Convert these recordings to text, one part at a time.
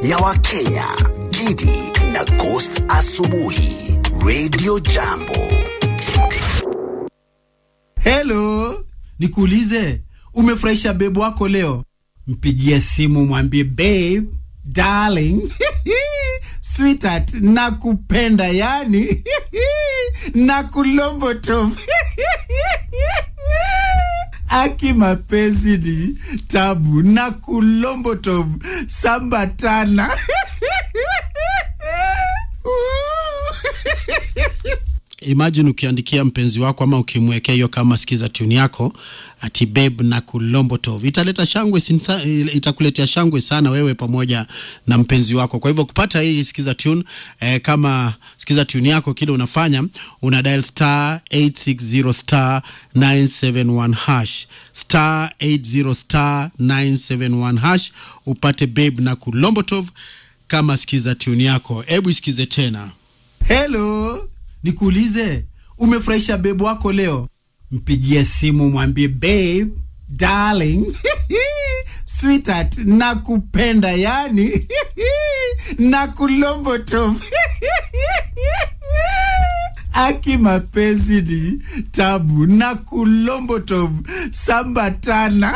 ya Wakenya, Gidi na Ghost Asubuhi, Radio Jambo. Hello, nikuulize, umefurahisha bebu wako leo? Mpigie simu mwambie babe, darling, sweetheart, nakupenda yani nakulomboto aki mapenzi ni tabu na kulomboto sambatana imagine ukiandikia mpenzi wako ama ukimwekea hiyo kama sikiza tuni yako ati babe na kulombotov italeta shangwe sinsa, itakuletea shangwe sana wewe pamoja na mpenzi wako kwa hivyo kupata hii sikiza tune eh, kama sikiza tune yako kile unafanya una dial star 860 star 971 hash star 80 star 971 hash upate babe na kulombotov kama sikiza tune yako hebu isikize tena Hello, nikuulize, umefurahisha bebu wako leo? Mpigie simu mwambie babe, darling, sweetheart, nakupenda yani nakulomboto aki mapenzi ni tabu na kulomboto sambatana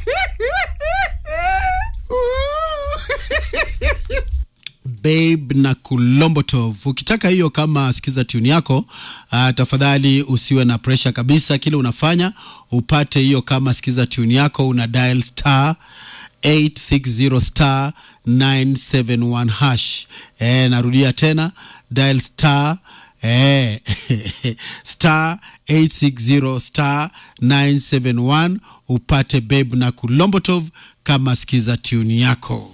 babe na kulombotov ukitaka hiyo kama sikiza tuni yako uh, tafadhali usiwe na presha kabisa kile unafanya upate hiyo kama sikiza tuni yako una dial star 860 star 971 hash e, narudia tena dial star Eh, star 860 star 971 upate babe na kulombotov kama sikiza tuni yako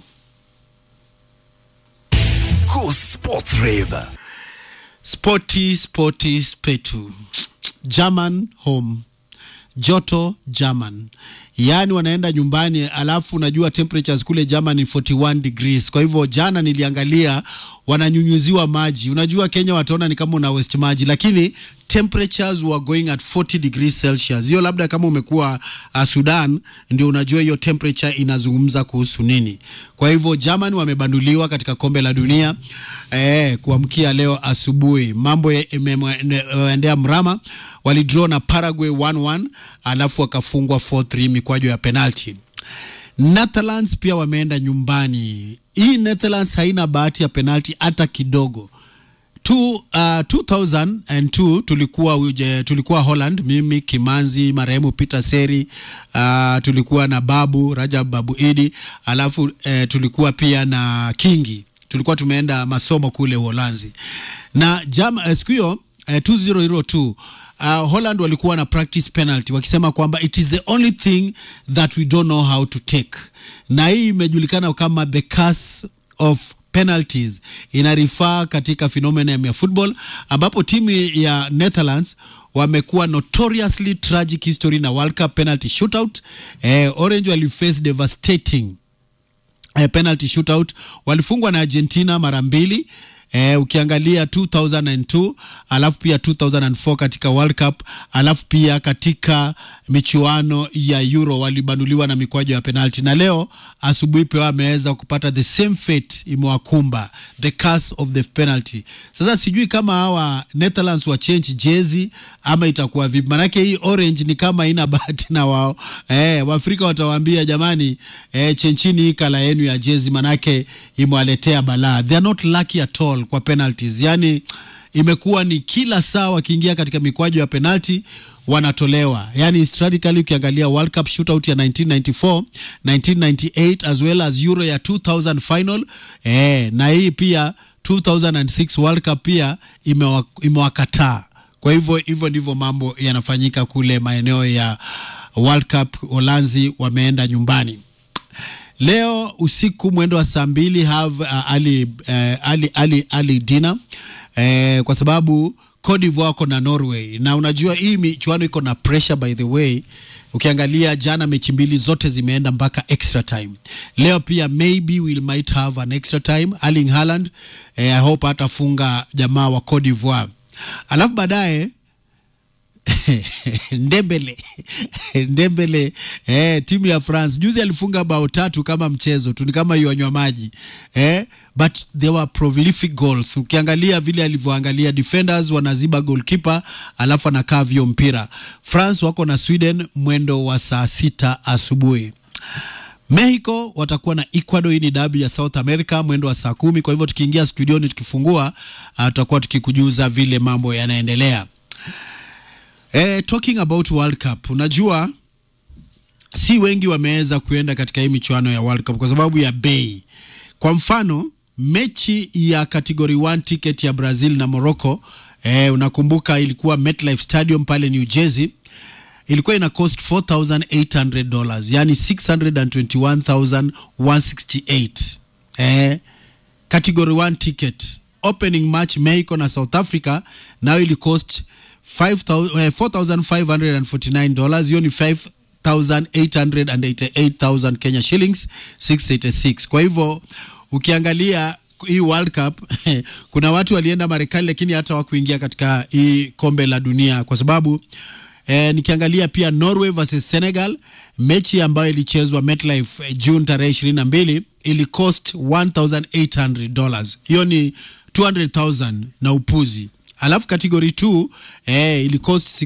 Go Sports Rave. Sporty, sporty, spetu. German home. Joto German. Yaani wanaenda nyumbani alafu unajua temperatures kule German ni 41 degrees. Kwa hivyo jana niliangalia wananyunyuziwa maji. Unajua Kenya wataona ni kama una waste maji lakini temperatures were going at 40 degrees Celsius. Hiyo labda kama umekuwa uh, Sudan ndio unajua hiyo temperature inazungumza kuhusu nini. Kwa hivyo German wamebanduliwa katika kombe la dunia eh, kuamkia leo asubuhi. Mambo yameendea mrama, walidraw na Paraguay 1-1 alafu wakafungwa 4-3 mikwaju ya penalty. Netherlands pia wameenda nyumbani. Hii Netherlands haina bahati ya penalty hata kidogo. Tu, uh, 2002 tulikuwa uje, tulikuwa Holland, mimi Kimanzi, marehemu Peter Seri, uh, tulikuwa na Babu Rajab Babu Idi, alafu uh, tulikuwa pia na Kingi, tulikuwa tumeenda masomo kule Uholanzi na jam, uh, siku hiyo uh, 2002 uh, Holland walikuwa na practice penalty wakisema kwamba it is the only thing that we don't know how to take, na hii imejulikana kama the curse of penalties inarifaa katika phenomenon ya football ambapo timu ya Netherlands wamekuwa notoriously tragic history na World Cup penalty shootout. Eh, Orange waliface devastating eh, penalty shootout, walifungwa na Argentina mara mbili. Eh, ukiangalia 2002 alafu pia 2004 katika World Cup alafu pia katika michuano ya Euro walibanduliwa na mikwaju ya penalti, na leo asubuhi pia wameweza kupata the same fate imewakumba, the curse of the penalty. Sasa sijui kama hawa Netherlands wa change jezi ama itakuwa vipi, manake hii orange ni kama ina bahati na wao. Eh, Waafrika watawaambia jamani, eh, chenchini hii kala yenu ya jezi, manake imewaletea balaa. They are not lucky at all kwa penalties, yani imekuwa ni kila saa wakiingia katika mikwaju ya penalti wanatolewa. Yani strategically ukiangalia World Cup shootout ya 1994, 1998 as well as Euro ya 2000 final eh, na hii pia 2006 World Cup pia imewa, imewakataa. Kwa hivyo hivyo ndivyo mambo yanafanyika kule maeneo ya World Cup. Holanzi wameenda nyumbani leo usiku mwendo wa saa mbili have uh, ali, uh, ali, ali, ali dina eh, kwa sababu Cote d'Ivoire wako na Norway, na unajua hii michuano iko na pressure by the way. Ukiangalia jana mechi mbili zote zimeenda mpaka extra time. Leo pia maybe we might have an extra time. Erling Haaland eh, I hope atafunga jamaa wa Cote d'Ivoire, alafu baadaye Ndembele Ndembele eh, timu ya France juzi alifunga bao tatu kama mchezo tu, ni kama yuanywa maji eh, but they were prolific goals. Ukiangalia vile alivyoangalia defenders wanaziba goalkeeper, alafu anakaa vyo mpira. France wako na Sweden mwendo wa saa sita asubuhi. Mexico watakuwa na Ecuador. Hii ni dabi ya South America mwendo wa saa kumi. Kwa hivyo tukiingia studioni tukifungua, uh, tutakuwa tukikujuza vile mambo yanaendelea. Eh, talking about World Cup, unajua si wengi wameweza kuenda katika hii michuano ya World Cup kwa sababu ya bei. Kwa mfano mechi ya category 1 ticket ya Brazil na Morocco, eh, unakumbuka ilikuwa MetLife Stadium pale New Jersey ilikuwa ina cost 4800 dollars yani 621168 eh, category 1 ticket opening match Mexico na South Africa nayo ili cost 5000 eh, 4549 dollars hiyo ni 5888,000 Kenya shillings 686 kwa hivyo ukiangalia hii World Cup kuna watu walienda Marekani lakini hata wakuingia katika hii kombe la dunia kwa sababu Eh, nikiangalia pia Norway versus Senegal mechi ambayo ilichezwa MetLife eh, June tarehe ishirini na mbili ili cost 1800 dollars. Hiyo ni 200,000 na upuzi. Alafu category 2 eh, ili cost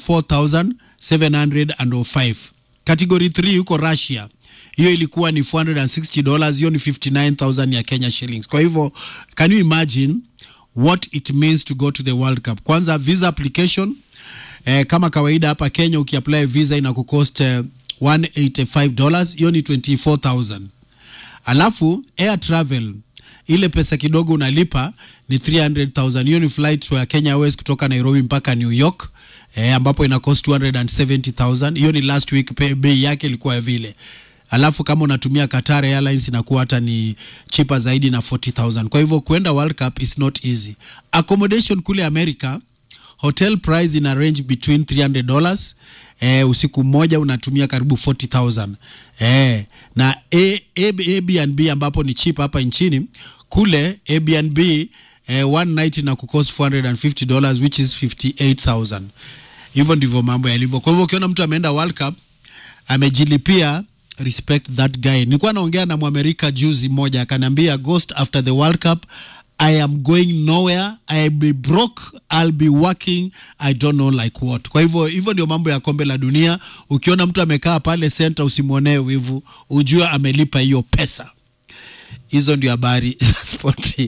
64,705. Category 3 huko Russia hiyo ilikuwa ni 460 dollars, hiyo ni 59,000 ya Kenya shillings. Kwa hivyo can you imagine what it means to go to the World Cup? Kwanza visa application eh, kama kawaida hapa Kenya ukiapply visa ina kucost eh, 185 dollars, hiyo ni 24000. Alafu air travel ile pesa kidogo unalipa ni 300,000. Hiyo ni flight ya Kenya Airways kutoka Nairobi mpaka New York eh, ambapo ina cost 270,000. Hiyo ni last week, pe- bei yake ilikuwa vile. Alafu kama unatumia Qatar Airlines inakuwa hata ni cheaper zaidi na 40,000. Kwa hivyo kuenda World Cup is not easy. Accommodation kule America hotel price ina range between 300 dollars eh, usiku mmoja unatumia karibu 40000 eh, na A- A- Airbnb ambapo ni cheap hapa nchini kule Airbnb eh, one night na kucost 450 dollars which is 58000 hivyo ndivyo mambo yalivyo kwa hivyo ukiona mtu ameenda World Cup amejilipia respect that guy nilikuwa naongea na mwamerika juzi mmoja akaniambia ghost after the world cup i am going nowhere i'll be broke i'll be working i don't know like what kwa hivyo hivyo ndio mambo ya kombe la dunia ukiona mtu amekaa pale center usimwonee wivu ujue amelipa hiyo pesa hizo ndio habari za spoti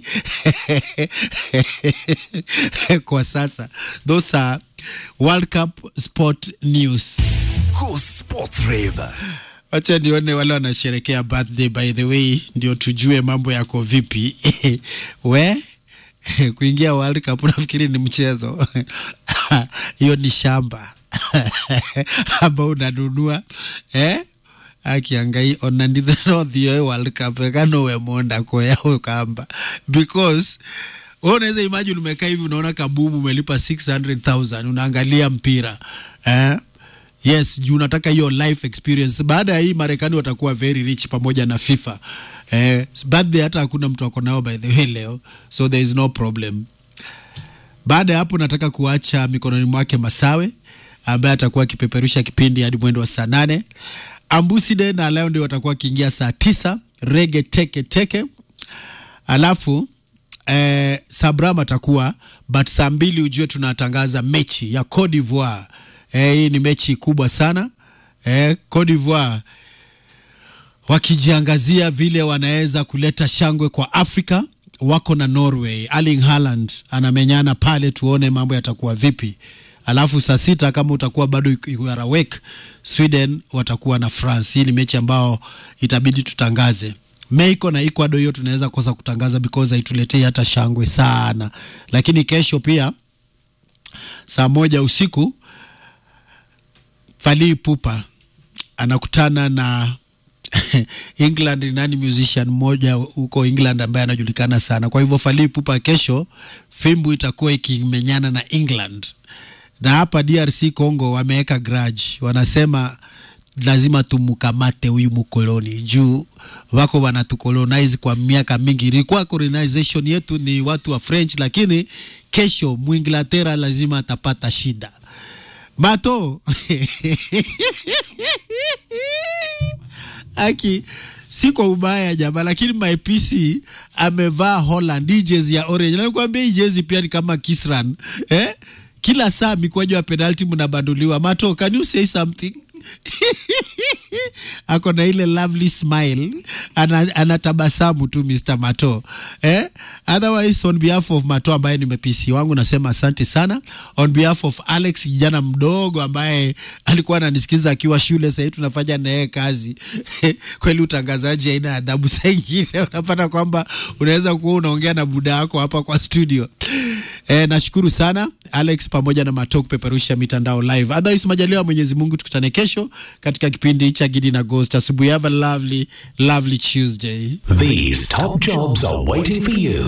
kwa sasa those are world cup sport news Cool Sports Rave. wacha nione wale wanasherekea birthday by the way ndio tujue mambo yako vipi we kuingia world cup nafikiri ni mchezo hiyo ni shamba ambao unanunua eh? akiangai onandithenothio world cup ekanowe monda koya ukamba because wewe unaweza imagine umekaa hivi unaona kabumu umelipa 600000 unaangalia mpira eh? yes juu unataka hiyo life experience baada ya hii marekani watakuwa very rich pamoja na fifa eh, birthday hata hakuna mtu ako nao by the way leo so there is no problem baada ya hapo nataka kuacha mikononi mwake masawe ambaye atakuwa akipeperusha kipindi hadi mwendo wa saa nane ambuside na leo ndio watakuwa wakiingia saa tisa rege teke teke alafu eh, sabram atakuwa but saa mbili ujue tunatangaza mechi ya Cote d'Ivoire eh, hii ni mechi kubwa sana eh, Cote d'Ivoire wakijiangazia vile wanaweza kuleta shangwe kwa Afrika. Wako na Norway, Erling Haaland anamenyana pale, tuone mambo yatakuwa vipi. Alafu saa sita kama utakuwa bado you are awake, Sweden watakuwa na France. Hii ni mechi ambao itabidi tutangaze. Mexico na Ecuador, hiyo tunaweza kosa kutangaza because haituletei hata shangwe sana, lakini kesho pia saa moja usiku Fally Ipupa anakutana na England nani musician mmoja huko England ambaye anajulikana sana. Kwa hivyo Fally Ipupa kesho fimbu itakuwa ikimenyana na England, na hapa DRC Congo wameweka grudge, wanasema lazima tumukamate huyu mkoloni juu wako wanatukolonize kwa miaka mingi. Ilikuwa colonization yetu ni watu wa French, lakini kesho Mwinglatera lazima atapata shida Mato aki si kwa ubaya jama, lakini my PC amevaa Holland hii jezi ya orange. Nakwambia hii jezi pia ni kama Kisran eh? Kila saa mikwaju wa penalti mnabanduliwa. Mato, can you say something? ako na ile lovely smile ana, anatabasamu tu Mr. Mato eh? Otherwise on behalf of Mato ambaye ni mepisi wangu nasema asante sana. On behalf of Alex kijana mdogo ambaye alikuwa ananisikiza akiwa shule, sahii tunafanya naye kazi kweli utangazaji haina adabu. Saa ingine unapata kwamba unaweza kuwa unaongea na buda yako hapa kwa studio eh, nashukuru sana Alex pamoja na Mato kupeperusha mitandao live. Otherwise majaliwa ya Mwenyezi Mungu tukutane kesho katika kipindi cha Gidi na Ghost asubuhi. Have a lovely, lovely Tuesday. These top jobs are waiting for you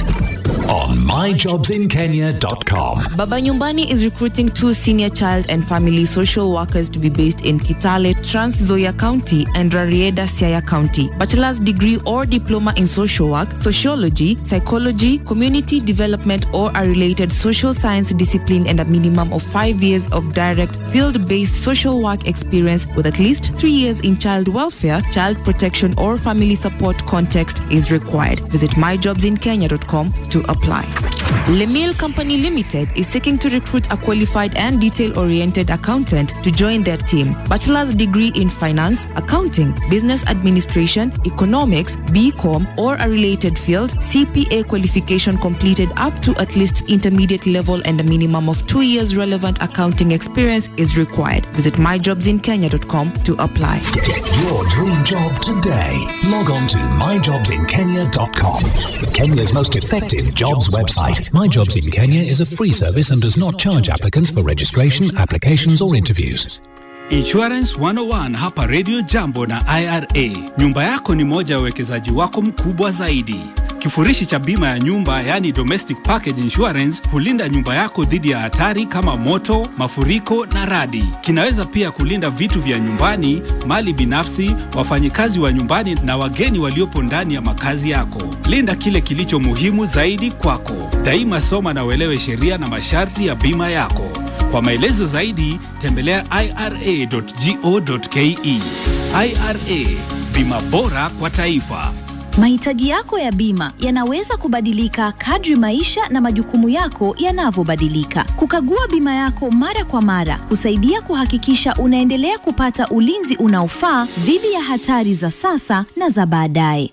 on myjobsinkenya.com. Baba Nyumbani is recruiting two senior child and family social workers to be based in Kitale, Trans Nzoia County, and Rarieda, Siaya County. Bachelor's degree or diploma in social work, sociology, psychology, community development, or a related social science discipline, and a minimum of five years of direct field based social work experience with at least three years in child welfare, child protection, or family support context is required. Visit myjobsinkenya.com to apply. Lemil Company Limited is seeking to recruit a qualified and detail-oriented accountant to join their team. Bachelor's degree in finance, accounting, business administration, economics, BCom, or a related field, CPA qualification completed up to at least intermediate level and a minimum of two years relevant accounting experience is required. Visit myjobsinkenya.com to apply. Get your dream job today. Log on to myjobsinkenya.com. Kenya's most effective jobs website. My Jobs in Kenya is a free service and does not charge applicants for registration, applications, or interviews. Insurance 101 hapa Radio Jambo na IRA. Nyumba yako ni moja ya uwekezaji wako mkubwa zaidi. Kifurishi cha bima ya nyumba yani domestic package insurance hulinda nyumba yako dhidi ya hatari kama moto, mafuriko na radi. Kinaweza pia kulinda vitu vya nyumbani, mali binafsi, wafanyikazi wa nyumbani na wageni waliopo ndani ya makazi yako. Linda kile kilicho muhimu zaidi kwako. Daima soma na uelewe sheria na masharti ya bima yako. Kwa maelezo zaidi tembelea ira.go.ke. IRA, bima bora kwa taifa. Mahitaji yako ya bima yanaweza kubadilika kadri maisha na majukumu yako yanavyobadilika. Kukagua bima yako mara kwa mara kusaidia kuhakikisha unaendelea kupata ulinzi unaofaa dhidi ya hatari za sasa na za baadaye.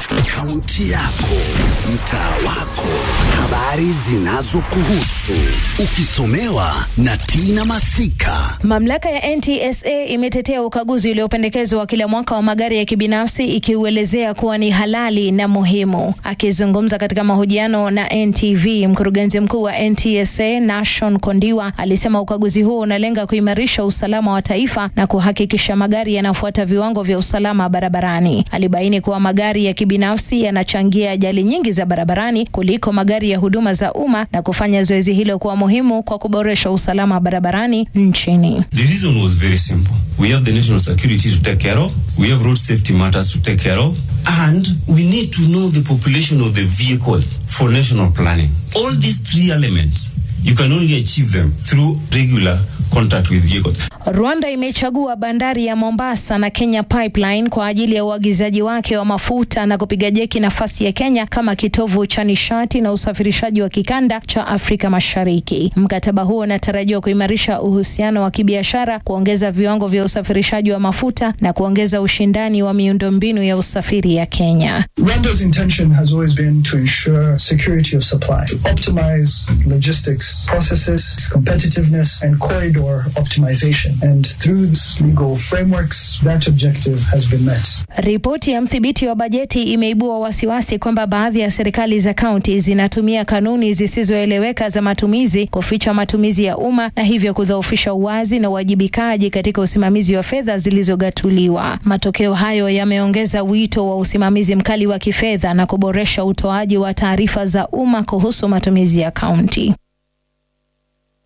Kaunti yako, mtaa wako, habari zinazokuhusu, ukisomewa na Tina Masika. Mamlaka ya NTSA imetetea ukaguzi uliopendekezwa wa kila mwaka wa magari ya kibinafsi ikiuelezea kuwa ni halali na muhimu. Akizungumza katika mahojiano na NTV, mkurugenzi mkuu wa NTSA Nashon Kondiwa alisema ukaguzi huo unalenga kuimarisha usalama wa taifa na kuhakikisha magari yanafuata viwango vya usalama barabarani. Alibaini kuwa magari ya kibinafsi yanachangia ajali nyingi za barabarani kuliko magari ya huduma za umma na kufanya zoezi hilo kuwa muhimu kwa kuboresha usalama barabarani nchini. The reason was very simple. We have the national security to take care of, we have road safety matters to take care of, and we need to know the population of the vehicles for national planning. All these three elements, you can only achieve them through regular contact with vehicles. Rwanda imechagua bandari ya Mombasa na Kenya Pipeline kwa ajili ya uagizaji wake wa mafuta na kupiga jeki nafasi ya Kenya kama kitovu cha nishati na usafirishaji wa kikanda cha Afrika Mashariki. Mkataba huo unatarajiwa kuimarisha uhusiano wa kibiashara, kuongeza viwango vya usafirishaji wa mafuta na kuongeza ushindani wa miundombinu ya usafiri ya Kenya. Rwanda's intention has always been to ensure security of supply, to optimize logistics processes, competitiveness, and corridor optimization. And through these legal frameworks, that objective has been met. Ripoti ya mdhibiti wa bajeti imeibua wasiwasi kwamba baadhi ya serikali za kaunti zinatumia kanuni zisizoeleweka za matumizi kuficha matumizi ya umma na hivyo kudhoofisha uwazi na uwajibikaji katika usimamizi wa fedha zilizogatuliwa. Matokeo hayo yameongeza wito wa usimamizi mkali wa kifedha na kuboresha utoaji wa taarifa za umma kuhusu matumizi ya kaunti.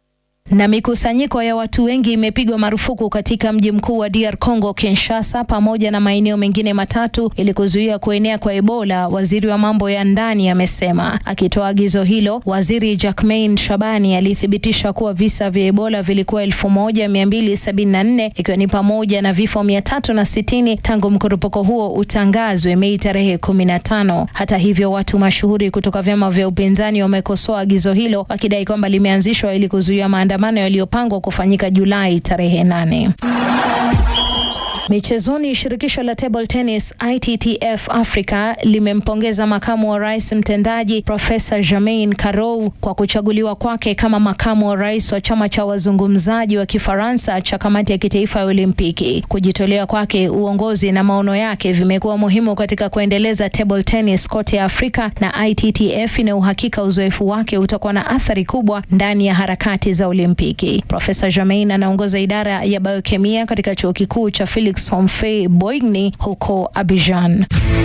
Na mikusanyiko ya watu wengi imepigwa marufuku katika mji mkuu wa DR Congo, Kinshasa, pamoja na maeneo mengine matatu ili kuzuia kuenea kwa Ebola, waziri wa mambo ya ndani amesema. Akitoa agizo hilo, waziri Jacmain Shabani alithibitisha kuwa visa vya Ebola vilikuwa 1274 ikiwa ni pamoja na vifo 360 tangu mkurupuko huo utangazwe Mei tarehe 15. Hata hivyo, watu mashuhuri kutoka vyama vya upinzani wamekosoa agizo hilo wakidai kwamba limeanzishwa ili kuzuia maandamano yaliyopangwa kufanyika Julai tarehe 8. Michezoni, shirikisho la table tennis ITTF Africa limempongeza makamu wa rais mtendaji Profesa Germain Karou kwa kuchaguliwa kwake kama makamu wa rais wa chama cha wazungumzaji wa Kifaransa cha kamati ya kitaifa ya Olimpiki. Kujitolea kwake, uongozi na maono yake vimekuwa muhimu katika kuendeleza table tennis kote Afrika, na ITTF ina uhakika uzoefu wake utakuwa na athari kubwa ndani ya harakati za Olimpiki. Profesa Germain anaongoza idara ya biokemia katika chuo kikuu cha Felix Homfey Boigny huko Abidjan.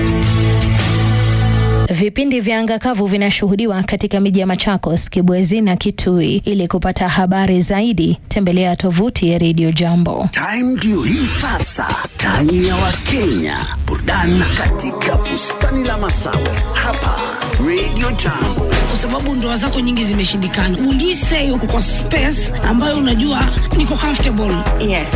Vipindi vya anga kavu vinashuhudiwa katika miji ya Machakos, Kibwezi na Kitui. Ili kupata habari zaidi, tembelea tovuti ya Radio Jambo. Time ndio hii sasa, time ya Wakenya, burudani katika bustani la Masawe hapa Radio Jambo. kwa sababu ndoa zako nyingi zimeshindikana. Will you say uko kwa space ambayo unajua niko comfortable? Yes.